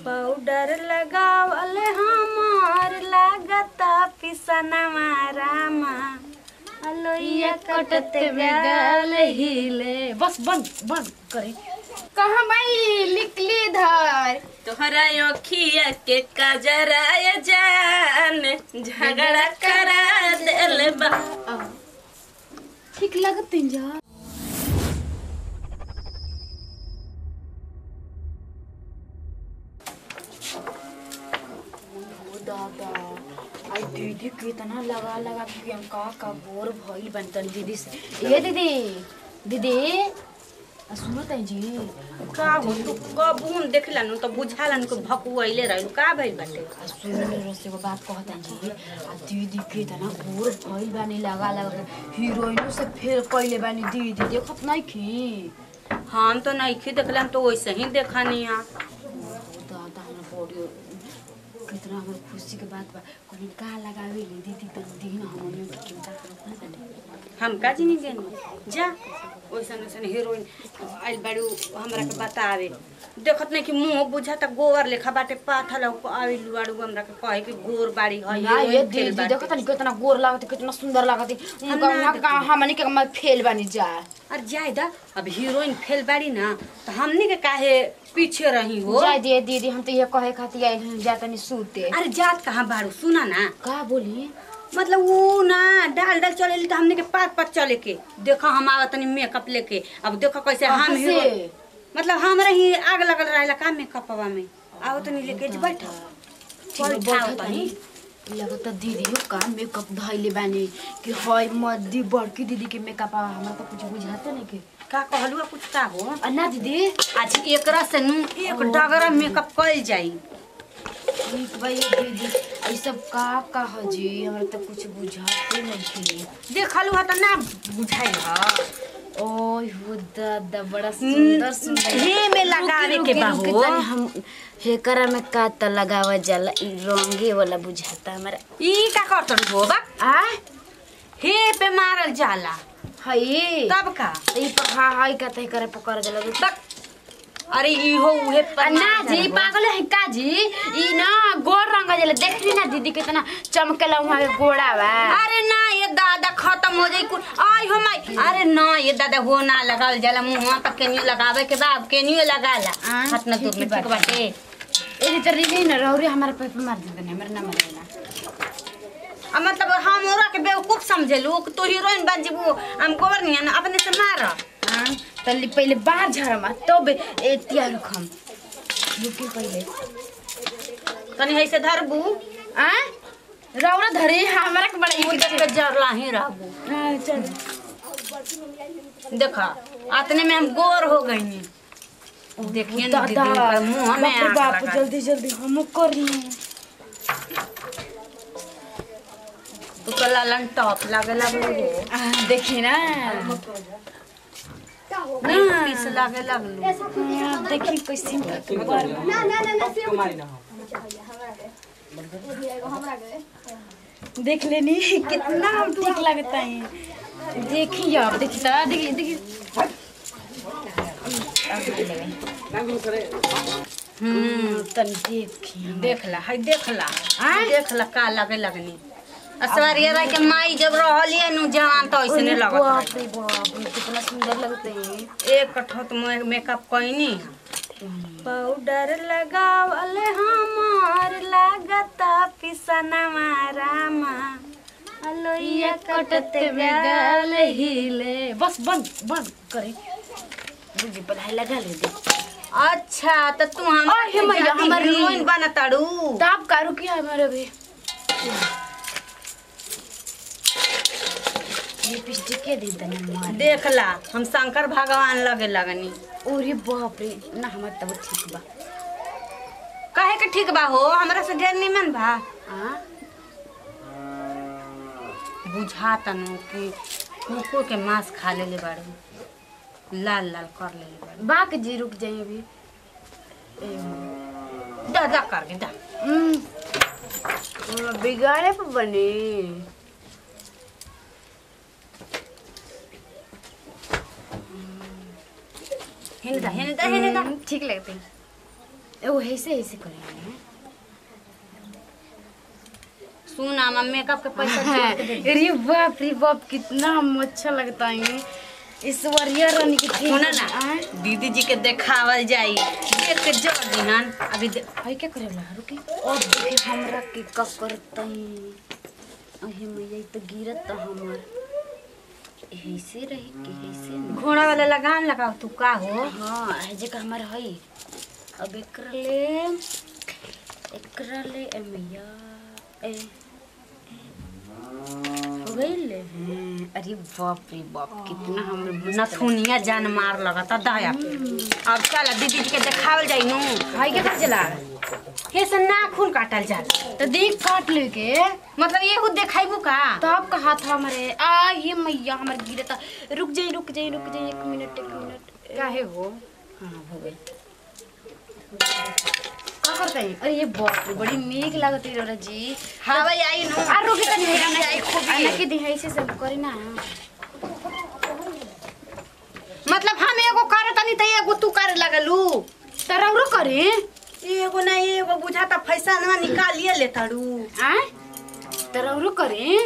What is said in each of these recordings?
Powder लगावल हमार लागता पिसनवा रामा अलोइया कटते गाल हिले बस बंद बंद करे कहाँ भाई लिखली धर तोहरा अखिया के कजराय जान झगड़ा करा देल बा ठीक लगत जा दादा आई दीदी कितना लगा लगा के हम का का बोर भइल बन तनी दीदी से ए दीदी दीदी आ सुनो तई जी का हो तू कबून देखला नु तो बुझालन को भकुआइले रहलू का भइल बाटे आ सुनो रसे को बात कहता जी आ दीदी कितना बोर भइल बानी लगा लगा के हीरोइनो से फेल कइले बानी दीदी देखत नहीं खी हम तो नहीं देखला तो वैसे ही देखनी है दादा हमरा बॉडी कितना हमर खुशी के बात बा कहीं का लगावे ले दीदी तो दिन हमने के चिंता करत ना बाटे हम का जिनी गेनी जा ओइसन ओइसन हीरोइन आइल बाड़ू हमरा के बतावे देखत नहीं कि मुंह बुझाता गोवर लेखा बाटे पाथल आइल बाड़ू हमरा के कहे कि गोर बाड़ी है ना ये हीरोइन फेल दीदी बाटे। देखत नहीं कितना गोर लागत कितना सुंदर लागत हम उनका ना वहां का हमनी के मैं फेल बानी जा अरे जाए दा अब हीरोइन फेल बाड़ी ना तो हमनी के काहे पीछे रही हो जाय दे दीदी हम तो ये कहे खातिर आइल हन जा तनी सूते अरे जात कहाँ बाड़ू सुना ना का बोली मतलब वो ना डाल डाल चले तो हमने के पात पात चले के देखो हम आवत तनी मेकअप लेके अब देखो कैसे हम कहाँ हीरो से? मतलब हमरा ही आग लगल रहेला का मेकअपवा में आओ तनी लेके जे बैठो चल ठाओ तनी लगता दीदी हो का मेकअप धइले बानी कि हय मद्दी बड़की दीदी के मेकअप हमरा तो कुछ बुझाते नहीं के का कहलुआ कुछ का हो आ ना दीदी आज एकरा से नु एक डगरा मेकअप कइल जाई ठीक भाई दीदी ये सब का का ह जी हमरा तो कुछ बुझाते नहीं के देखलु ह त ना बुझाई ह ओह हो दादा बड़ा सुंदर सुंदर हे में लगावे के बा रुकी, हो तनी हम हेकरा में का त लगावा जाला इ रंगे वाला बुझाता हमरा ई का करतन हो बा आ हे पे मारल जाला हई तब का ई पर हा हाई का तय करे पकड़ जाला तक अरे इहो उहे आ पर ना मारल जी हो। पागल है का जी ई ना गोड़ रंग जाला देखली ना दीदी कितना चमकेला वहां के गोड़ा बा अरे ना ये दादा खत्म हो जाई कुल आई हो माई अरे ना ये दादा हो ना लगावल जाला मुंह पर केनियो लगावे के बाद केनियो लगाला आ, हाथ ना दूर में ठीक ठीक बाटे ए तो रिली ना रौरी हमारे पे पे मार देते हमरा ना मारेला अब मतलब हम ओरा के बेवकूफ समझेलू कि तू हीरोइन बन जीबू हम गोबर नहीं ना अपने से मार हां तल्ली पहले बाहर झरमा तब ए तिया रखम रुकी पहले तनी है से धरबू आ रौरा धरे हमरा के बड़ा मुझे के जरला ही रहबू हां चल देखा आतने में हम गोर हो गई देखिए ना दीदी ऊपर मुंह में बाप रे आग बाप लगा जल्दी जल्दी हम कर ली तू तो लालन टॉप लगे लगलू हो आ देखी ना नहीं पीस लगे लगलू हाँ, देखी कैसे देख लेनी कितना हम ठीक लगता है देखी अब देखी तो देखी देखी हम्म तन देखी देखला है देखला आय? देखला का लगे लगनी असवारिया रह के माई जब रहलिए नु जवान तो ऐसे नहीं लगत बाप रहे। रे बाप रे कितना सुंदर लगता है एक कठोत में मेकअप कइनी पाउडर लगावल हमार लागता पिसनवा रामा अलोइया कटते गाल हिले बस बंद बंद करे बुझी बधाई लगा ले दे अच्छा तो तू हम अरे मैया, हमारी- हीरोइन बना ताड़ू दाब कारू किया हमारे भी लिपस्टिक के दे दने मार देखला हम शंकर भगवान लगे लगनी ओरे बाप रे ना हमार तब ठीक बा कहे के ठीक बा हो हमरा से ढेर निमन बा आ बुझाता नु कि कुकुर के मांस खा लेले बाड़ू लाल लाल कर लेले बाड़ू बाक जी रुक जाइए अभी दा दा कर के दा हम्म बिगाड़े पे बने हेने दा हेने दा हेने दा ठीक लगते हैं ए वो ऐसे ऐसे करे सुन आमा मेकअप के पैसा जोड़ के दे। अरे बाप रे बाप कितना हम अच्छा लगता है ईश्वरिया रानी की थी सुना ना दीदी जी के देखावल जाई देख के जोड़ दिहन अभी दे- भाई क्या करे वाला रुकी और देखे हमरा के का करता है अहे मैया ई तो गिरत हमर ऐसे रही कि ऐसे न। घोड़ा वाला लगाम लगाओ तू का हो हाँ ऐजे का हमार हई अब एकरा ले एकरा ले ए मैया ए हो गई ले हम्म, अरे बाप रे बाप कितना हम नथुनिया जान मार लगता दया अब चल दीदी जी के देखावल जाई नु भाई के कर चला हे से नाखून काटल जा तो देख काट ले के मतलब एगो देखाइबू का तब कहा था हमारे आ ये मैया हमारे गिरे था रुक जाइए रुक जाइए रुक जाइए एक मिनट एक मिनट काहे हो हाँ हो गई का करते हैं अरे ये बाप रे बड़ी नीक लागत है रोरा जी हवा आई नु आ रुक तनी है आई ना खूब आना के दी है ऐसे सब करी ना मतलब हम एगो करे तनी त एगो तू करे लगलू तरौरो करे एगो ना एगो बुझाता पैसा ना निकालिए ले ताड़ू आ तरौरो करे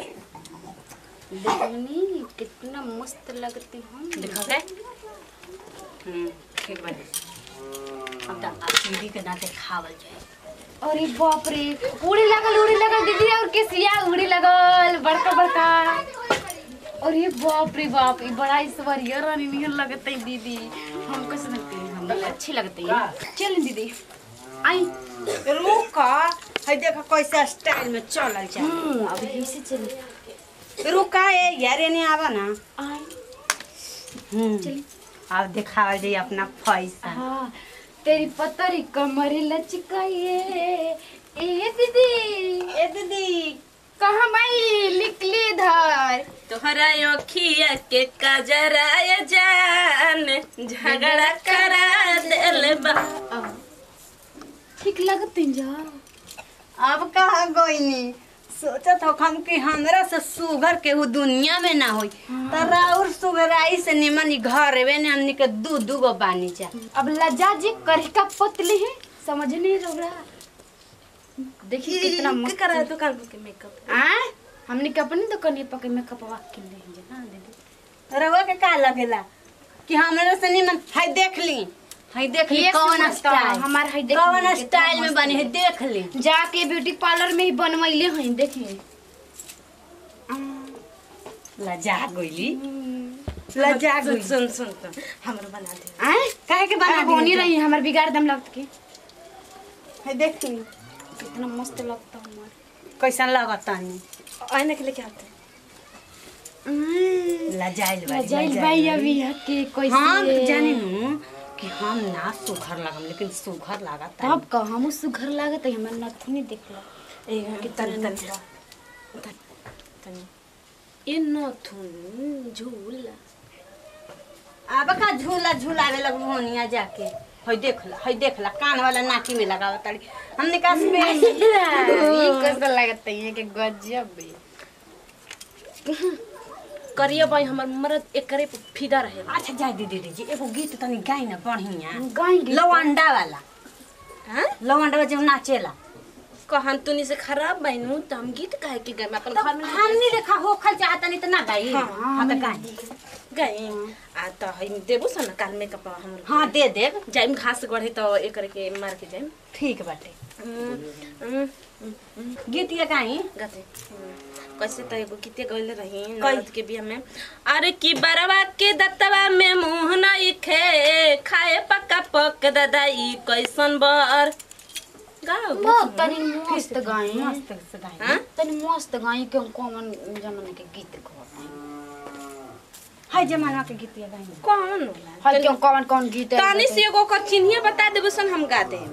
देखनी कितना मस्त लगती हम देखा के हम्म ठीक बा अब त दीदी के ना देखावल जाए अरे बाप रे उड़ी लगल उड़ी लगल दीदी और केसिया उड़ी लगल बड़का बड़का अरे बाप रे बाप ये बड़ा ईश्वरीय रानी निहन लगते है दीदी हम कैसे लगते हैं हम अच्छी लगती है चल दीदी आई रुका है देखा कैसे स्टाइल में चलल जा हम्म अभी ऐसे चले रुका ए यार ने आवा ना आई हम्म चली अब देखावल जाई अपना पैसा हाँ तेरी पतरी कमर लचकाइए ए दीदी ए दीदी कहाँ भाई निकली धर तोहरा अखिया के कजराय जान झगड़ा करा दिल बा अब ठीक लगते जा अब कहा गोइनी सोचत हो हम कि हमरा से सुगर के उ दुनिया में ना होई त राउर सुगराई से निमन घर वे ने हमनी के दू दू गो बानी जा अब लज्जा जी करही का पतले है समझ नहीं रहा देखिए कितना मस्त करा दुकान के मेकअप आ हमने के अपनी दुकान पर के मेकअप वा के ले हैं ना दीदी रउआ के का लगेला कि हमरा से निमन हाय देख ली हाय देख ली ये कौन समझता, स्टाइल हमार हाय देख कौन ली, कितना स्टाइल में मस्त बनी है है। देख ली जाके ब्यूटी पार्लर में ही बनवाइले हैं देखिए लजा गइली लजा सुन गइली सुन सुन सुन हमरो बना दे आए काहे के बना बना होनी दी रही हमार बिगाड़ दम लगत के हाय देख ली कितना मस्त लगता हमार कैसन लगता नहीं आने के लेके आते लजाइल बाड़ी, जाइल लजाइल भाई बाड़ी। अभी हके कैसे हम तो जानी नु कि हम ना सुघर लगम लेकिन सुघर लागत तब का हम सुघर लागत है हमर नथुनी देखला ए तन तन तन ए नथुन झूला अब का झूला झूलावे लग होनिया जाके हई देखला हई देखला कान वाला नाकी में लगावत ताड़ी हमने कहा स्पेशल ये कैसा लगत है कि गजब है करिया भाई हमर मरद एकरे पे फिदा रहे अच्छा जाय दीदी जी एगो गीत तनी गाई ना बढ़िया गाएंगे लवंडा वाला हां लवंडा वाला जो नाचेला कहन तुनी से खराब बैनू त हम गीत काहे के गाय अपन घर में हमनी देखा होखल चाहता नहीं तो ना गाई हाँ, हाँ तो गाई गए आ त हई देबो सन काल मेकअप हमर हाँ दे देब जाइम घास गढ़े त एकरे के मार के जाइम ठीक बाटे हम्म, गीत ये गाई गते कैसे त एगो गीते गइले रही कई? ननद के बियाह में अरे की बरवा के दतवा में मुंह नहीं खे खाए पक्का पक ददाई कैसन बर गाओ बहुत तनी मस्त गाए मस्त से गाई हां तनी मस्त गाए के हम कॉमन जमाने के गीत गाते हाय जमाना के गीत ये गाई कौन होला हल क्यों कौन कौन गीत है तानी से एगो कर चिन्हिए बता देबो सन हम गा देम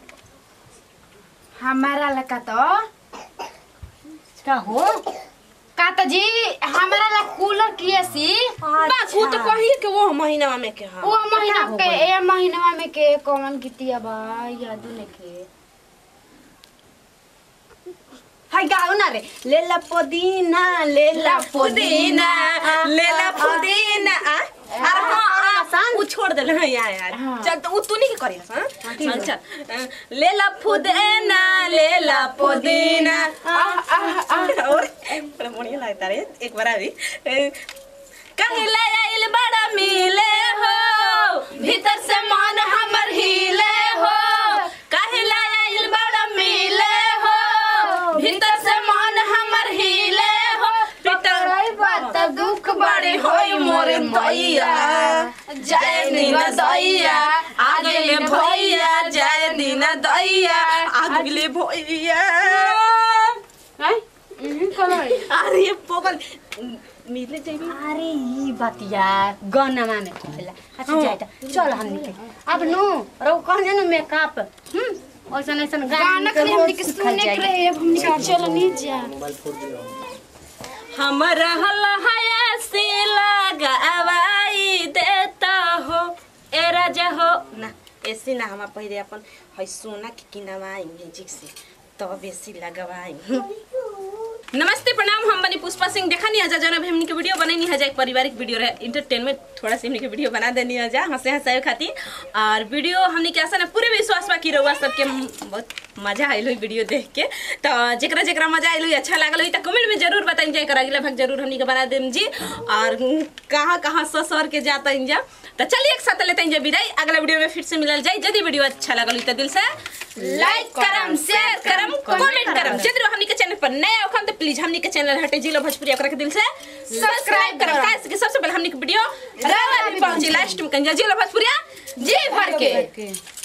हमारा लका तो का हो का तो जी हमारा ला कूलर किए सी बस वो तो कही के वो महीना में के हां वो महीना के ए महीना में के कौन गीतिया बा याद नहीं के हाय गाओ ना रे लेला पुदीना लेला पुदीना लेला पुदीना आ अरे हां आसान उ छोड़ देले हां यार यार हाँ। चल तो उ तू नहीं के करी हां ठीक चल चल अ, लेला पुदीना लेला पुदीना आह आह आह और बड़ा बढ़िया लगता रे एक बार अभी कहला आइल बड़ा मिले हो भीतर से मन हमर हिले हो कहला आइल बड़ा मिले हो भीतर से मन हमर हिले हो भीतर रही बात दुख बड़ी होई मोरे दैया जय नीना दैया आगले भैया जय नीना दैया आगले भैया हैं हम्म, कलर अरे पोगल मिले जाइबी अरे ई बतिया गनमा में कहला अच्छा जाए त चल हम निकल अब नो रो कह जानो मेकअप हम ऐसन ऐसन गाना खाली हमनी के सुने के रहे अब हमनी के चल नहीं जा हम रहल हयासी लगावाई देता हो ए राजा हो ना ऐसी ना हम पहले अपन है सोना के किनवाई म्यूजिक से तब ऐसी लगवाई नमस्ते प्रणाम हम बनी पुष्पा सिंह देखा नहीं हजा जरा भी हमनी के वीडियो बनैनी हजा एक पारिवारिक वीडियो रहे इंटरटेनमेंट थोड़ा सा हमनी के वीडियो बना देनी हजा हंसे हंसाए खातिर और वीडियो हमनी के आशा ना पूरे विश्वास बा की रहुआ सबके बहुत मजा आइल हुई वीडियो देख के तो जेकरा जेकरा मजा आइल हुई अच्छा लागल हुई तो कमेंट में जरूर बताइन जाए कर अगला भाग जरूर हमनी के बना देम जी और कहाँ कहाँ ससर के जाता जा तो चलिए एक साथ लेते हैं जब विदाई अगला वीडियो में फिर से मिलल जाए यदि वीडियो अच्छा लगल हुई तो दिल से लाइक करम शेयर करम कमेंट करम यदि हमनी के चैनल पर नया हो तो प्लीज हमनी के चैनल हटे जिलो भोजपुरी ओकरा के दिल से सब्सक्राइब करम काहे से कि सबसे पहले हमनी के वीडियो रावा भी पहुंची लास्ट में कंजा जिलो भोजपुरिया जी भर के के